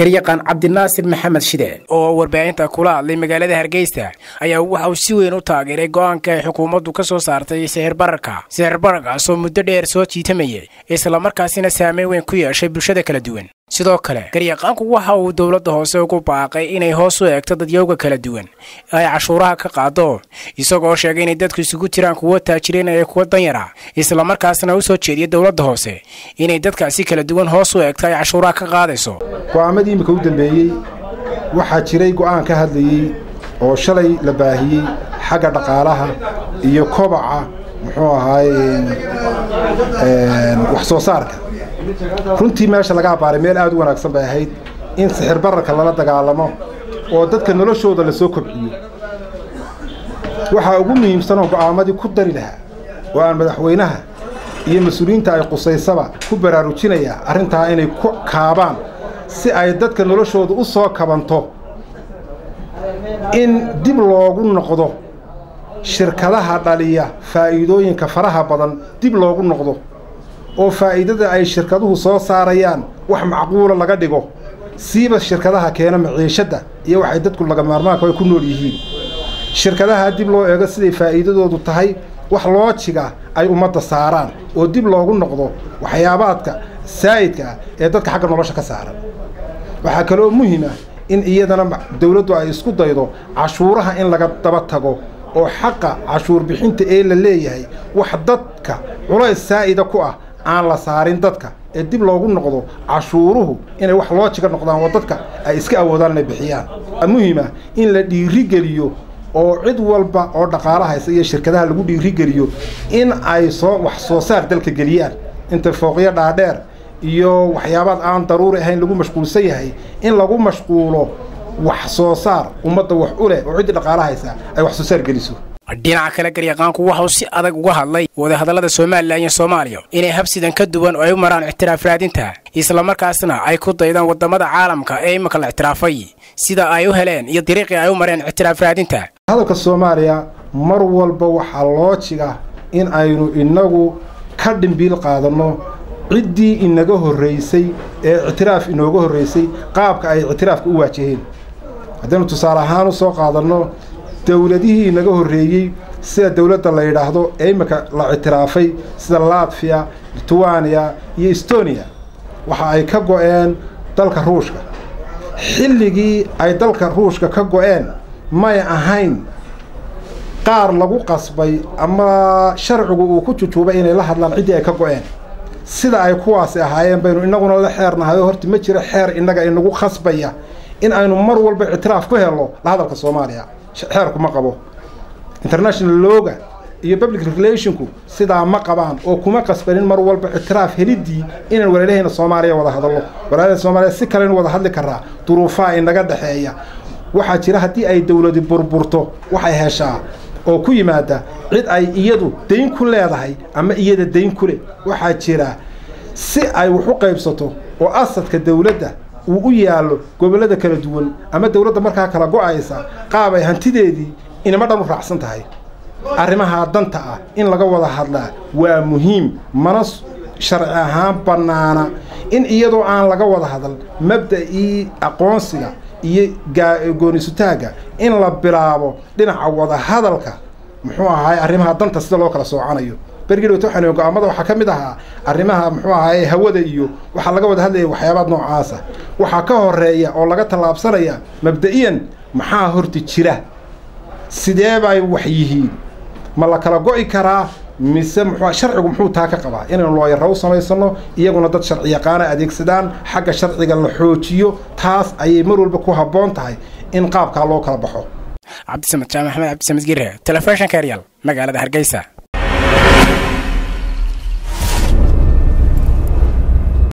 garyaqaan cabdinaasir maxamed shide oo warbaahinta kula hadlay magaalada hargeysa ayaa waxa uu si weyn u taageeray go-aanka ay xukuumaddu ka soo saartay sixir bararka sixir bararkaasoo muddo dheer soo jiitamayay islamarkaasina saameyn weyn ku yeeshay bulshada kala duwan sidoo kale garyaqaanku waxa uu dowladda hoose ugu baaqay inay hoos u eegto dadyowga kala duwan ay cashuuraha ka qaado isagoo sheegay inay dadku isugu jiraan kuwo taajiriin ee kuwa danyara islamarkaasna u soo jeediya dowladda hoose inay dadkaasi kala duwan hoos u eegto ay cashuuraha ka qaadayso go'aamadii imika u dambeeyey waxaa jiray go'aan ka hadlayey oo shalay la baahiyey xagga dhaqaalaha iyo kobaca muxuu ahaaye wax soo saarka runtii meesha laga abbaaray meel aad u wanaagsan bay ahayd in sixir bararka lala dagaalamo oo dadka noloshooda la soo kobciyo waxaa ugu muhiimsanoo go'aamadii ku dari lahaa oo aan madaxweynaha iyo mas-uuliyiinta ay qusaysaba ku baraarujinayaa arrintaa inay ku kaabaan si ay dadka noloshooda u soo kabanto in dib loogu noqdo shirkadaha dhaliya faa'iidooyinka faraha badan dib loogu noqdo oo faa'iidada ay shirkaduhu soo saarayaan wax macquula laga dhigo siiba shirkadaha keena maciishadda iyo waxay dadku laga maarmaanka ay ku nool yihiin shirkadaha dib loo eego siday faa'iidadoodu tahay wax loojiga ay ummadda saaraan oo dib loogu noqdo waxyaabaadka saa'idka ah ee dadka xagga nolosha ka saaran waxaa kaloo muhiim ah in iyadana dawladdu ay isku daydo cashuuraha in laga daba tago oo xaqa cashuur bixinta ee la leeyahay wax dadka culays saa'ida ku ah aan la saarin dadka ee dib loogu noqdo cashuuruhu inay wax loojiga noqdaan oo dadka ay iska awoodaan inay bixiyaan muhiima in la dhiirigeliyo oo cid walba oo dhaqaala haysa iyo shirkadaha lagu dhiirigeliyo in ay soo wax soo saar dalka geliyaan inta fooqyo dhaadheer iyo waxyaabaad aan daruuri ahayn lagu mashquulsan yahay in lagu mashquulo wax soo saar ummadda wax u leh oo ciddii dhaqaala haysa ay wax soo saar geliso dhinaca kale garyaqaanku waxauu si adag uga hadlay wadahadallada somalilan iyo soomaaliya inay habsidan ka duwan oo ay u maraan ictiraaf raadinta islamarkaasna ay ku daydaan waddamada caalamka ee iminka la ictiraafay sida ay u heleen iyo dariiqii ay u mareen ictiraaf raadinta hadalka soomaaliya mar walba waxaa loojiga in aynu innagu ka dhimbiil qaadanno ciddii inaga horraysay ee ictiraaf inooga horraysay qaabka ay ictiraafka u waajaheen haddaynu tusaale ahaan u soo qaadanno dowladihii inaga horreeyey sida dowladda la yidhaahdo ee imika la ictiraafay sida latfiya litwaniya iyo estoniya waxa ay ka go'een dalka ruushka xilligii ay dalka ruushka ka go'een may ahayn qaar lagu qasbay ama sharcigu uu ku jujuubay inay la hadlaan ciddii ay ka go'een sida ay kuwaasi ahaayeen baynu innaguna la xeernahay oo horta ma jiro xeer innaga inagu khasbaya in aynu mar walba ictiraaf ku helno la hadalka soomaaliya xeerku ma qabo international looga iyo public relationku sidaa ma qabaan oo kuma qasbanin mar walba ictiraaf heliddii inaan walaalahayna soomaaliya wada hadalno walaalahayna soomaaliya si kalenu wada hadli karaa duruufaha inaga dhexeeya waxaa jira haddii ay dowladi burburto waxay heshaa oo ku yimaada cid ay iyadu dayn ku leedahay ama iyada dayn ku leh waxaa jira si ay wax u qaybsato oo asadka dowladda uu u yaallo gobollada kala duwan ama dowladda markaa kala go'aysa qaab ay hantideedii inama dhan u raacsan tahay arrimahaa danta ah in laga wada hadlaa waa muhiim mana sharci ahaan bannaana in iyadoo aan laga wada hadal mabda'ii aqoonsiga iyo goonisutaagga in la bilaabo dhinaca wada hadalka muxuu ahaay arrimaha danta sida loo kala soocanayo bergidhowta waxaan go-aamada waxaa ka mid ahaa arrimaha muxuu ahaye hawada iyo waxaa laga wada hadlaya waxyaabaad noocaasa waxaa ka horeeya oo laga tallaabsanaya mabda'iyan maxaa horta jira sidee bay wax yihiin ma la kala go'i karaa mise muxuu sharcigu muxuu taa ka qabaa inaynu looyaro u samaysano iyaguna dad sharci yaqaana adeegsadaan xagga sharciga la xoojiyo taas ayay mar walba ku habboon tahay in qaabkaa loo kala baxo cabdisamed jaamac axmed cabdisamed gire telefishinka eryal magaalada hargeysa